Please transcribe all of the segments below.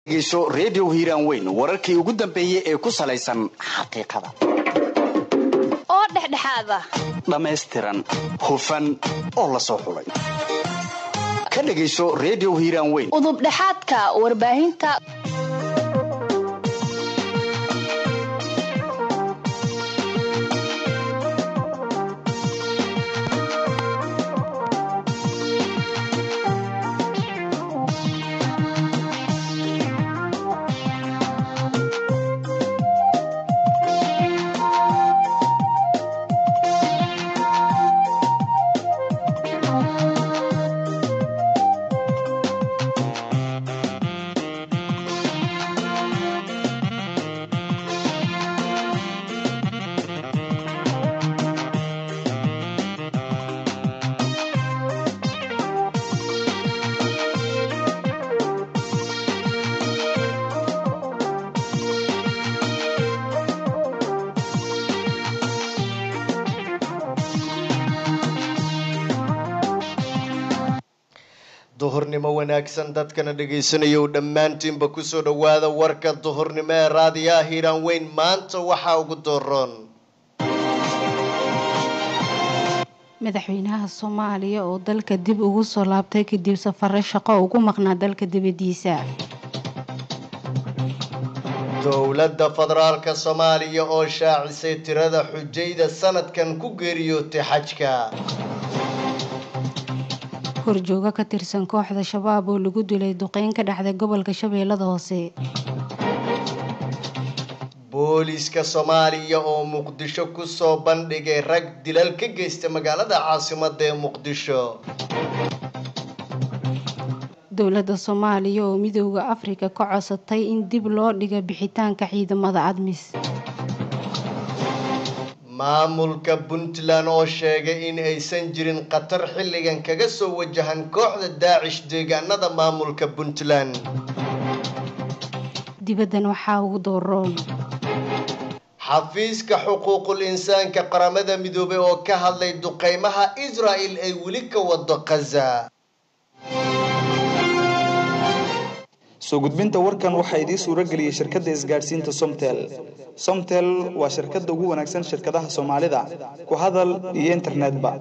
dhegeyso redio hiiraan weyn wararkii ugu dambeeyey ee ku salaysan xaqiiqada oo dhexdhexaada dhammaystiran hufan oo la soo xulay ka dhegayso redio hiiraan weyn udubdhexaadka warbaahinta duhurnimo wanaagsan dadkana dhegaysanaya u dhammaantiinba kusoo dhowaada warka duhurnimo ee raadiyaha hiiraan weyn maanta waxaa ugu dooroon madaxweynaha soomaaliya oo dalka dib ugu soo laabtay kadib safare shaqo ugu maqnaa dalka dibadiisa dowladda federaalka soomaaliya oo shaacisay tirada xujayda sanadkan ku geeriyootay xajka horjoogo ka tirsan kooxda shabaab oo lagu dilay duqeyn ka dhacday gobolka shabeellada hoose booliiska soomaaliya oo muqdisho kusoo bandhigay rag dilal ka geysta magaalada caasimada ee muqdisho dowladda soomaaliya oo midooda afrika ka codsatay in dib loo dhiga bixitaanka ciidamada admis maamulka puntland oo sheegay in aysan jirin khatar xilligan kaga soo wajahan kooxda daacish deegaanada maamulka puntland dibaddan waxaa ugu dooroon xafiiska xuquuqul insaanka qaramada midoobay oo ka hadlay duqeymaha israel ay weli ka wado khaza soo gudbinta warkan waxaa idiin suuro geliyey shirkadda isgaadhsiinta somtel somtel waa shirkadda ugu wanaagsan shirkadaha soomaalida ku hadal iyo internetba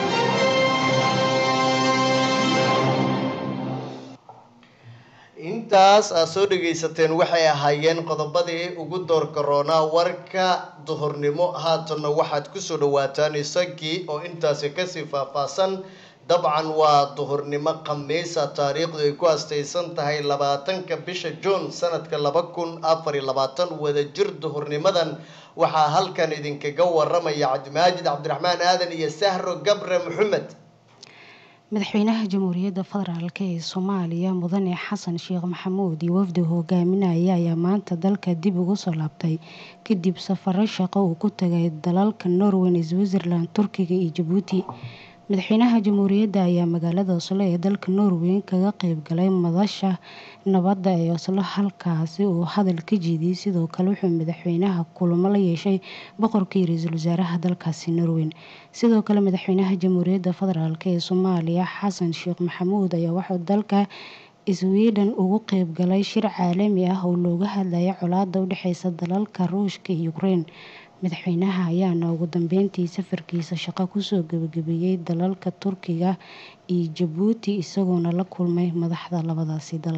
intaas aad soo dhagaysateen waxay ahaayeen qodobadii ugu door karoonaa warka duhurnimo haatanna waxaad kusoo dhawaataan isagii oo intaasi kasii faahfaahsan dabcan waa duhurnimo khamiisa taariikhdu ay ku astaysan tahay labaatanka bisha juun sanadka laba kun afar iyo labaatan wadajir duhurnimadan waxaa halkan idinkaga waramaya cabdimaajid cabdiraxmaan aadan iyo sahro gabre maxamed madaxweynaha jamhuuriyadda federaalk ee soomaaliya mudane xasan sheekh maxamuud iyo wafdi hogaaminaya ayaa maanta dalka dib ugu soo laabtay kadib safaro shaqo uu ku tagay dalalka norwen switzerland turkiga iyo jabuuti madaxweynaha jamhuuriyadda ayaa magaalada oslo ee dalka norway kaga qeyb galay madasha nabadda ee oslo halkaasi uu hadal ka jeediyey sidoo kale wuxuu madaxweynaha kulamo la yeeshay boqorkii ra-iisul wasaaraha dalkaasi norwen sidoo kale madaxweynaha jamhuuriyadda federaalk ee soomaaliya xasan sheekh maxamuud ayaa wuxuu dalka sweden ugu qeyb galay shir caalami ah oo looga hadlaya colaada u dhexeysa dalalka ruushka iyo ukrein madaxweynaha ayaana ugu dambeyntii safarkiisa shaqo kusoo gebagabeeyey dalalka turkiga iyo jabuuti isagoona la kulmay madaxda labadaasi dal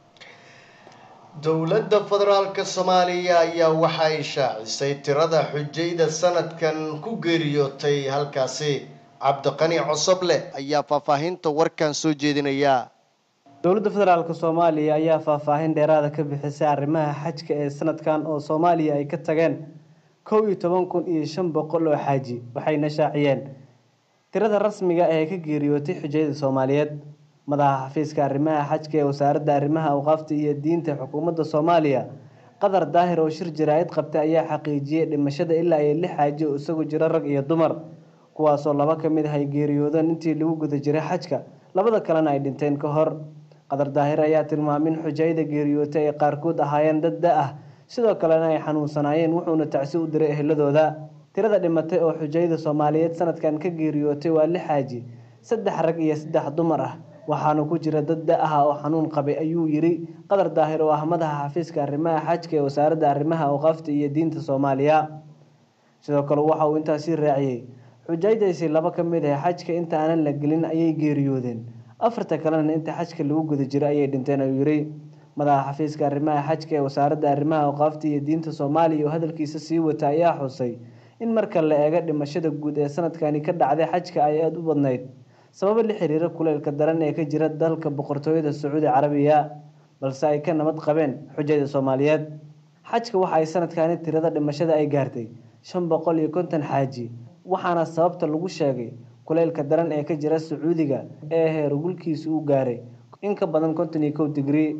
dowladda federaalka soomaaliya ayaa waxa ay shaacisay tirada xujayda sanadkan ku geeriyootay halkaasi cabdiqani cosoble ayaa faahfaahinta warkan soo jeedinaya dowladda federaalk soomaaliya ayaa faahfaahin dheeraada ka bixisay arrimaha xajka ee sanadkan oo soomaaliya ay ka tageen kow iyo toban kun iyo shan boqol oo xaaji waxayna shaaciyeen tirada rasmiga ee ka geeriyootay xujayada soomaaliyeed madaxa xafiiska arrimaha xajka ee wasaaradda arrimaha awqaafta iyo diinta xukuumadda soomaaliya qadar daahir oo shir jaraa-id qabtay ayaa xaqiijiyey dhimashada ilaa iyo lix xaaji oo isagu jiro rag iyo dumar kuwaasoo laba ka mid ah ay geeriyoodeen intii lagu guda jiray xajka labada kalena ay dhinteen ka hor qadar daahir ayaa tilmaamay in xujayada geeriyootay ay qaarkood ahaayeen dad da ah sidoo kalena ay xanuunsanaayeen wuxuuna tacsi u diray eheladooda tirada dhimatay oo xujayada soomaaliyeed sanadkan ka geeriyootay waa lix xaaji saddex rag iyo saddex dumar ah waxaana ku jira dad da ah oo xanuun qabay ayuu yiri qadar daahir oo ah madaxa xafiiska arrimaha xajka ee wasaaradda arrimaha awqaafta iyo diinta soomaaliya sidoo kale waxa uu intaasi raaciyey xujaydaasi laba ka mid ah xajka inta aanan la gelin ayay geeriyoodeen afarta kalena inta xajka lagu guda jiro ayay dhinteen ayuu yiri madaxa xafiiska arrimaha xajka ee wasaaradda arrimaha awqaafta iyo diinta soomaaliya oo hadalkiisa sii wata ayaa xusay in marka la eego dhimashada guud ee sanadkani ka dhacday xajka ay aada u badnayd sababo la xiriira kuleylka daran ee ka jira dalka boqortooyada sacuudi carabiya balse ay ka nabad qabeen xujayda soomaaliyeed xajka waxa ay sanadkani tirada dhimashada ay gaartay shan boqol iyo konton xaaji waxaana sababta lagu sheegay kuleylka daran ee ka jira sacuudiga ee heergulkiisa uu gaaray in ka badan konton iyo kow digrii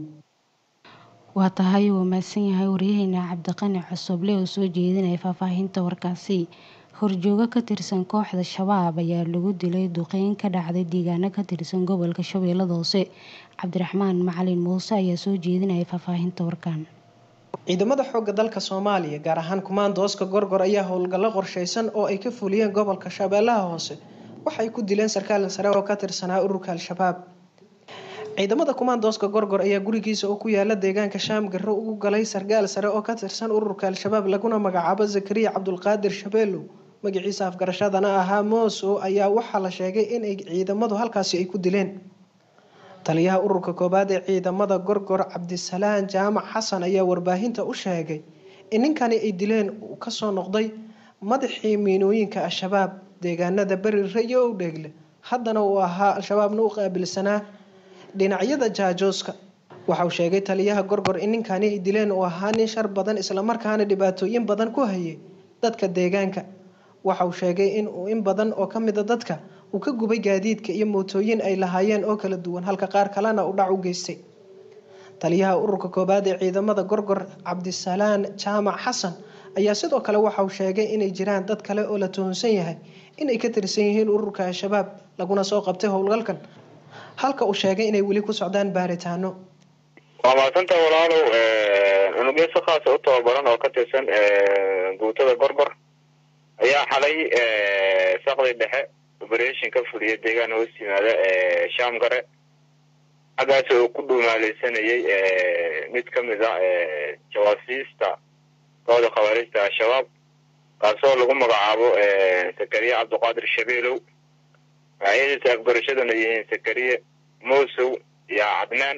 waa tahay uu mahadsan yahay waryaheena cabdiqani cusuble oo soo jeedinaya faahfaahinta warkaasi horjoogo ka tirsan kooxda shabaab ayaa lagu dilay duqeyn ka dhacday deegaano ka tirsan gobolka shabeellada hoose cabdiraxmaan macalin muuse ayaa soo jeedinaya faahfaahinta warkan ciidamada xoogga dalka soomaaliya gaar ahaan kumaandooska gorgor ayaa howlgallo qorsheysan oo ay ka fuliyeen gobolka shabeellaha hoose waxay ku dileen sarkaal sare oo ka tirsanaa ururka al-shabaab ciidamada kumaandooska gorgor ayaa gurigiisa oo ku yaala deegaanka shaam garro ugu galay sarkaal sare oo ka tirsan ururka al-shabaab laguna magacaabo zakariya cabdulqaadir shabeelow magaciisa afgarashadana ahaa mooso ayaa waxaa la sheegay inay ciidamadu halkaasi ay ku dileen taliyaha ururka koowaad ee ciidamada gorgor cabdisalaan jaamac xasan ayaa warbaahinta u sheegay in ninkani ay dileen uu kasoo noqday madaxii miinooyinka al-shabaab deegaanada beri rayo o dheegle haddana uu ahaa al-shabaabna u qaabilsanaa dhinacyada jaajooska waxauu sheegay taliyaha gorgor in ninkani ay dileen uu ahaa nin shar badan islamarkaana dhibaatooyin badan ku hayay dadka deegaanka waxauu sheegay in uu in badan oo ka mida dadka uu ka gubay gaadiidka iyo mootooyin ay lahaayeen oo kala duwan halka qaar kalena uu dhac u geystay taliyaha ururka koowaad ee ciidamada gorgor cabdisalaan jaamac xasan ayaa sidoo kale waxauu sheegay inay jiraan dad kale oo la tuhunsan yahay inay ka tirsan yihiin ururka al-shabaab laguna soo qabtay howlgalkan halka uu sheegay inay weli ku socdaan baaritaano waa mahadsanta walaalow unugyo si khaasa u tababaran oo ka tirsan guutada gorgor ayaa xalay saqdi dhexe operation ka fuliya deegaan hoos yimaada shaam gare xaggaas oo ku dhumaaleysanayay mid ka mid a jawaasiista kooda khawaarijta al-shabaab kaasoo lagu magacaabo sakariye cabdiqaadir shabeelow magacyadiisa afgarashaduna yihiin sakariye mosow iyo cadnaan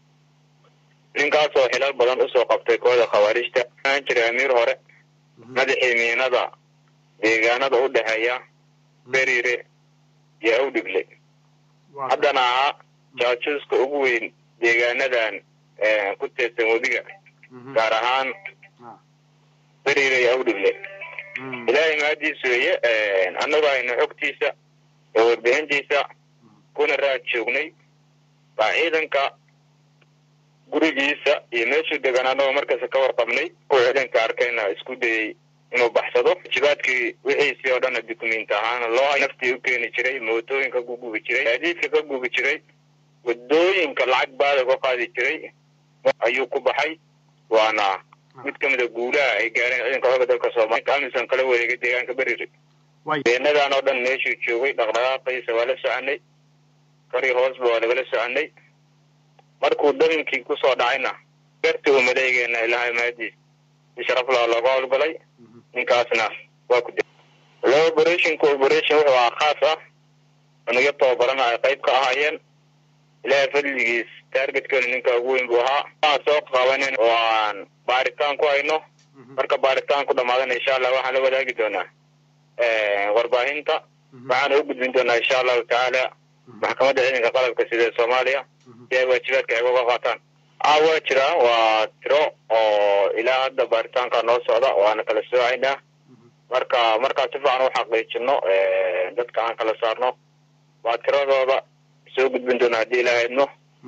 ninkaasoo xilal badan usoo qabtay kooda khawaarijta aan jiray amiir hore madaxii miinada deegaanada u dhexeeya berire iyo awdhigle haddana ahaa jaajuuska ugu weyn deegaanadan ku teedsan webiga gaar ahaan berire iyo awdhigle ilaahay mahadiis weeye annagu aynu xogtiisa oo warbixintiisa kuna raad joognay baa ciidanka gurigiisa iyo meeshuu degan annagoo markasta ka warqabnay uu ciidanka arkayna isku dayey inuu baxsado jibaadkii wixiisii oo dhanna dukumenti ahaana loo naftii u keeni jiray mootooyinka ku gubi jiray gaadiidka ka gubi jiray wadooyinka lacag baada ka qaadi jiray ayuu ku baxay waana mid ka mid a guulaha ay gaareen ciidanka xooga dalka soomaaliya amisan kala wareegay deegaanka berire beenadan oo dhan meeshuu joogay dhaqdhaqaaqiisa waa la soconay kari hoosba waa lagala soconay markuu daminkii kusoo dhacayna garti uu maleegeena ilaahay mahadiis si sharaflaa looga howlgalay ninkaasna waa ku lo operationka operation wuxuu ahaa khaas ah unugyo tababarana ay qayb ka ahaayeen ilaahay fadligiis targetkeenu ninka ugu weyn buu ahaa aan soo qabanen oo aan baaritaan ku hayno marka baaritaan ku dhamaadana insha allah waxaan la wadaagi doonaa warbaahinta waxaana u gudbin doonaa insha allahu tacaala maxkamadda ciidanka qalabka sida ee soomaaliya si ay waajibaadka ay uga qaataan a waa jiraan waa tiro oo ilaa hadda baaritaanka noo socda waana kala soocaynaa marka markaan si fiican u xaqiijino dadka aan kala saarno waa tiradooda soo gudbin doona haddii ilaa haydno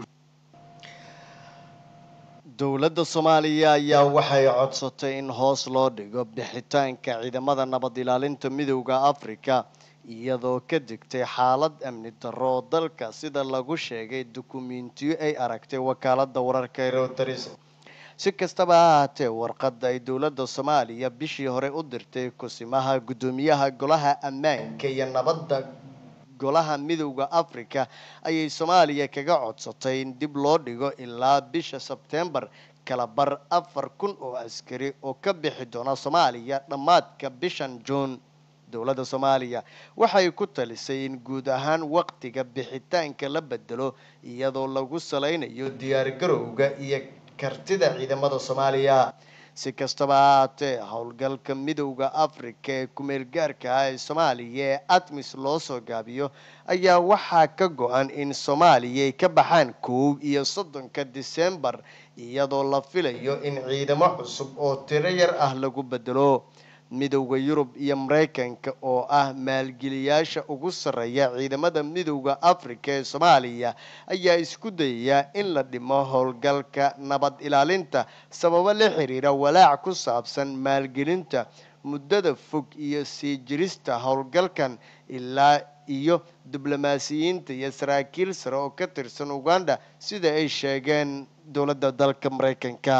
dowladda soomaaliya ayaa waxay codsatay in hoos loo dhigo bixitaanka ciidamada nabad ilaalinta midowda afrika iyadoo ka degtay xaalad amni darro oo dalka sida lagu sheegay dukumentiyo ay aragtay wakaalada wararka ee reuters si kastaba ha ahaatee warqadda ay dowladda soomaaliya bishii hore u dirtay kusimaha guddoomiyaha golaha ammaanka iyo nabadda golaha midowda africa ayay soomaaliya kaga codsatay in dib loo dhigo ilaa bisha sebtembar kalabar afar kun oo askari oo ka bixi doona soomaaliya dhammaadka bishan juun dowladda soomaaliya waxay ku talisay in guud ahaan waqtiga bixitaanka la bedelo iyadoo lagu salaynayo diyaargarowga iyo kartida ciidamada soomaaliya si kastaba ahaatee howlgalka midowda africa ee kumeel gaarka ah ee soomaaliya ee atmis loo soo gaabiyo ayaa waxaa ka go-an in soomaaliya ay ka baxaan kow iyo soddonka disembar iyadoo la filayo in ciidamo cusub oo tiro yar ah lagu bedelo midowda yurub iyo maraykanka oo ah maalgeliyaasha ugu sarreeya ciidamada midowda africa ee soomaaliya ayaa isku dayaya in la dhimo howlgalka nabad ilaalinta sababo la xiriira walaac ku saabsan maalgelinta muddada fog iyo sii jirista howlgalkan ilaa iyo diblomaasiyiinta iyo saraakiil sare oo ka tirsan uganda sida ay sheegeen dowladda dalka maraykanka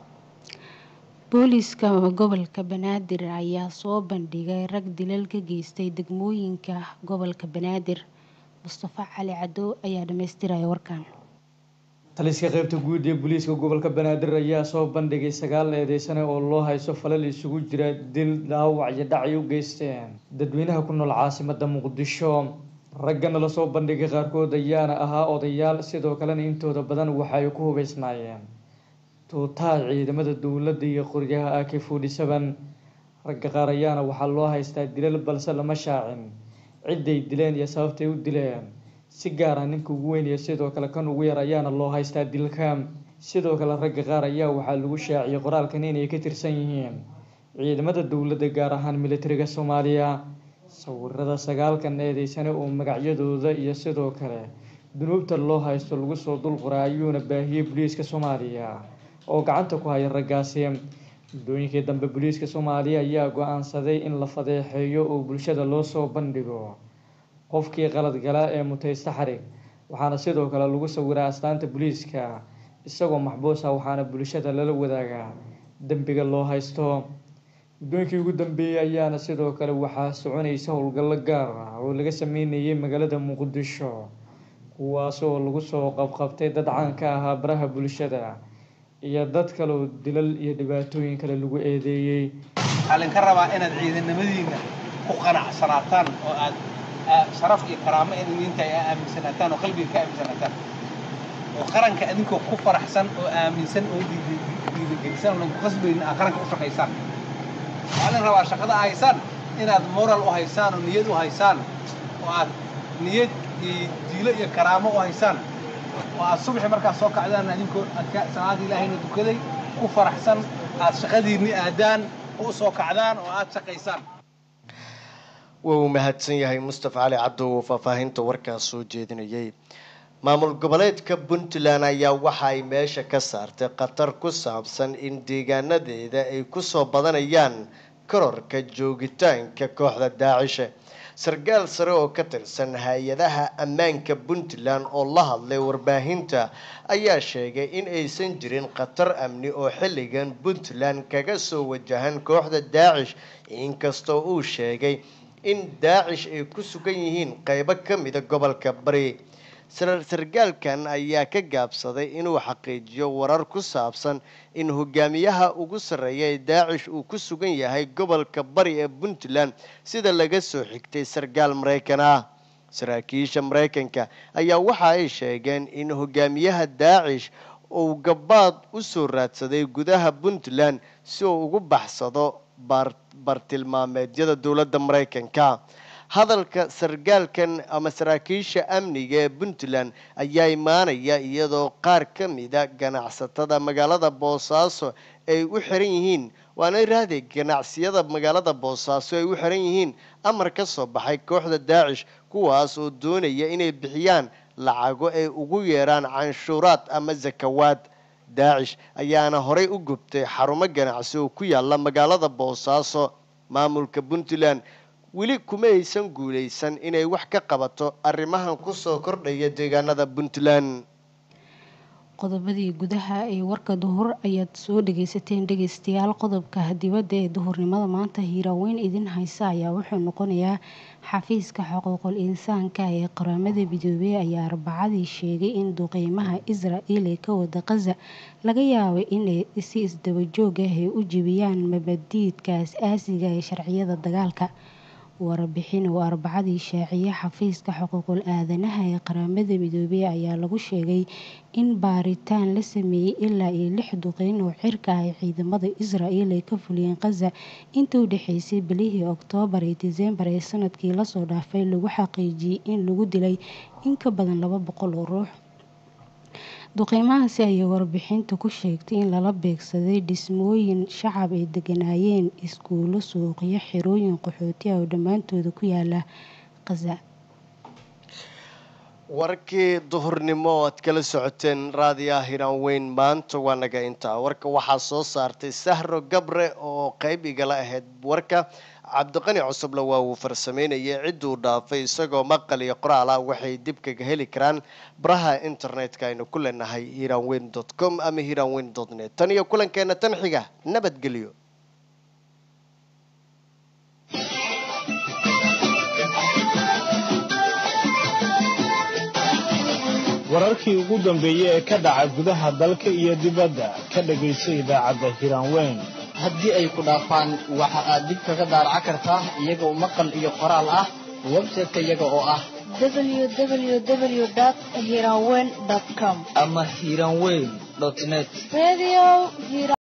booliiska gobolka banaadir ayaa soo bandhigay rag dilal ka geystay degmooyinka gobolka banaadir mustafa cali cadow ayaa dhamaystiraya warkan taliska qaybta guud ee booliiska gobolka banaadir ayaa soo bandhigay sagaal eedeysane oo loo hayso falal isugu jira dil dhaawac iyo dhacay u geysteen dadweynaha ku nool caasimada muqdisho raggana lasoo bandhigay qaarkood ayaana ahaa odayaal sidoo kalena intooda badan waxay ku hubeysnaayeen tuutaha ciidamada dowladda iyo qoryaha ak forty seven ragga qaar ayaana waxaa loo haystaa dilal balse lama shaacin ciday dileen iyo sababtay u dileen si gaar ah ninka ugu weyn iyo sidoo kale kan ugu yar ayaana loo haystaa dilka sidoo kale ragga qaar ayaa waxaa lagu shaaciyay qoraalkan inay ka tirsan yihiin ciidamada dowladda gaar ahaan militariga soomaaliya sawirada sagaalkan eedeysane oo magacyadooda iyo sidoo kale dunuubta loo haysto lagu soo dulqoray ayuuna baahiyey booliiska soomaaliya oo gacanta ku haya raggaasi muddooyinkii dambe booliiska soomaaliya ayaa go-aansaday in la fadeexeeyo oo bulshada loo soo bandhigo qofkii qalad gala ee mutaysta xarig waxaana sidoo kale lagu sawiraa astaanta booliiska isagoo maxbuus ah waxaana bulshada lala wadaagaa dembiga loo haysto muddooyinkii ugu dambeeyey ayaana sidoo kale waxaa soconaysa howlgallo gaar ah oo laga sameynayay magaalada muqdisho kuwaasoo lagu soo qabqabtay dad caan ka ahaa baraha bulshada iyo dad kale oo dilal iyo dhibaatooyin kale lagu eedeeyey waxaa laydinka rabaa inaad ciidanimadiina ku qanacsanaataan oo aad sharaf iyo karaamo idinta ay aaminsanaataan oo qalbiga ka aaminsanaataan oo qaranka idinkoo ku faraxsan oo aaminsan oo dhiirigelisan oo ku qasbaynin aad qaranka u shaqaysaan waxaa laydin rabaa shaqada haysaan inaad moral u haysaan oo niyad u haysaan oo aad niyad iyo diilo iyo karaamo u haysaan oo aad subaxi markaad soo kacdaan idinkoo salaada ilaahayna dukaday ku faraxsan aad shaqadiinni aadaan u soo kacdaan oo aad shaqaysaan waa uu mahadsan yahay mustafa cali cabdo uu faahfaahinta warkaas soo jeedinayay maamul goboleedka puntland ayaa waxa ay meesha ka saartay khatar ku saabsan in deegaanadeeda ay kusoo badanayaan kororka joogitaanka kooxda daacisha sarkaal sare oo ka tirsan hay-adaha ammaanka puntland oo la hadlay warbaahinta ayaa sheegay in aysan jirin khatar amni oo xilligan puntland kaga soo wajahan kooxda daacish inkastoo uu sheegay in daacish ay ku sugan yihiin qeybo ka mida gobolka bari sarkaalkan ayaa ka gaabsaday inuu xaqiijiyo warar ku saabsan in hogaamiyaha ugu sarreeya ee daacish uu ku sugan yahay gobolka bari ee puntland sida laga soo xigtay sarkaal maraykan ah saraakiisha maraykanka ayaa waxa ay sheegeen in hogaamiyaha daacish uu gabaad u soo raadsaday gudaha puntland si uu ugu baxsado bartilmaameedyada dowladda maraykanka hadalka sarkaalkan ama saraakiisha amniga ee puntland ayaa imaanaya iyadoo qaar ka mida ganacsatada magaalada boosaaso ay u xiran yihiin waana iraahday ganacsiyada magaalada boosaaso ay u xiran yihiin amar ka soo baxay kooxda daacish kuwaas oo doonaya inay bixiyaan lacago ay ugu yeeraan canshuuraad ama zakawaad daacish ayaana horey u gubtay xarumo ganacsi oo ku yaala magaalada boosaaso maamulka puntland weli kuma aysan guulaysan inay wax ka qabato arrimahan kusoo kordhaya deegaanada puntland qodobadii gudaha ee warka duhur ayaad soo dhageysateen dhegeystayaal qodobka dibadda ee duhurnimada maanta hiiraaweyn idin haysa ayaa wuxuu noqonayaa xafiiska xuquuqul insaanka ee qaramada midoobey ayaa arbacadii sheegay in duqeymaha israel ee ka wada qaza laga yaabay inay si isdabajoog ah ay u jebiyaan mabadiidka as-aasiga ee sharciyada dagaalka warbixin uu arbacadii shaaciyey xafiiska xuquuqul aadanaha ee qaramada midoobey ayaa lagu sheegay in baaritaan la sameeyey ilaa iyo lix duqeyn oo cirka ah ay ciidamada israel ay ka fuliyeen qaza inta u dhexeysay bilihii oktoobar iyo diseembar ee sanadkii lasoo dhaafay lagu xaqiijiyey in lagu dilay in ka badan laba boqol oo ruux duqeymahaasi ayay warbixinta ku sheegtay in lala beegsaday dhismooyin shacab ay deganaayeen iskuulo suuqyo xerooyin qaxooti ah oo dhammaantooda ku yaala qaza warkii duhurnimo oo aad kala socoteen raadiyaha hiraan weyn maanta waa naga intaa warka waxaa soo saartay sahro gabre oo qeyb igala ahayd warka cabdiqani cusubla waa uu farsameynayay cidduu dhaafay isagoo maqal iyo qoraal ah waxay dib kaga heli karaan baraha internetka aynu ku leenahay hiranweyn dot com ama hiranweyn dot net tan iyo kulankeena tan xiga nabadgelyo wararkii ugu dambeeyey ee ka dhaca gudaha dalka iyo dibadda ka dhagayso idaacadda hiraanweyn haddii ay ku dhaafaan waxa aad dib kaga daaraca kartaa iyagoo maqal iyo qoraal ah website-ka iyaga oo ah www.hiranweyn.com ama hiranweyn net Radio